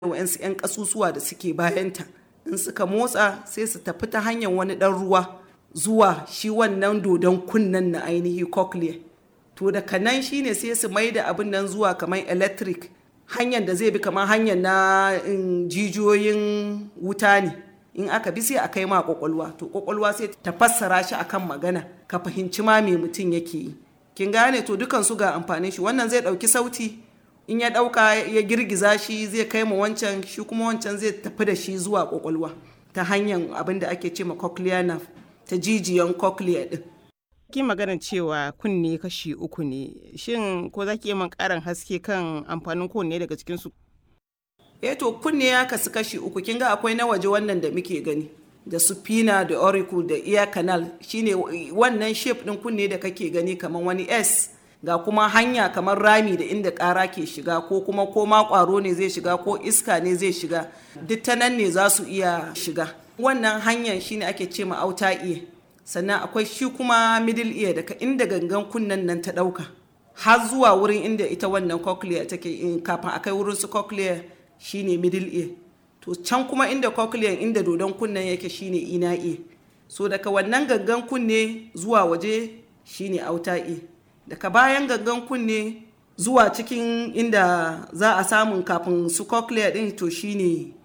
wa'yansu 'yan ƙasusuwa da suke bayanta in suka motsa sai su tafi ta hanyar wani ɗan ruwa zuwa shi wannan dodon kunnen na ainihi cochlea to daga nan shine sai su mai da abin nan zuwa kamar electric hanyar da zai bi kamar hanyar na jijiyoyin wuta ne in aka bi sai a kai ma kwakwalwa to kwakwalwa sai ta fassara shi akan magana ka fahimci ma me mutum yake yi kin gane to dukan su ga amfanin shi wannan zai dauki sauti in ya dauka ya girgiza shi zai kai ma wancan shi kuma wancan zai tafi da shi zuwa kwakwalwa ta hanyar abin da ake ce ma cochlear nerve ta jijiyan cochlea din ki maganar cewa kunne kashi uku ne shin ko za ki yi min karin haske kan amfanin kowanne daga cikin su eh to kunne ya kasu kashi uku kin ga akwai na waje wannan da muke gani da supina da auricle da ear canal shine wannan shape din kunne da kake gani kamar wani S ga kuma hanya kamar rami da inda ƙara ke shiga ko kuma ko ma ƙwaro ne zai shiga ko iska ne zai shiga duk ta nan ne za su iya shiga wannan hanyar shine ake ce ma auta ear sannan akwai shi kuma middle ear daga inda gangan kunnen nan ta ɗauka har zuwa wurin inda ita wannan cochlea take in kafin a kai wurin su cochlea shine middle ear to can kuma inda cochlea inda dodon kunnen yake shine ina ear so daga wannan gangan kunne zuwa waje shine outer ear daga bayan gangan kunne zuwa cikin inda za a samun kafin su cochlea din to shine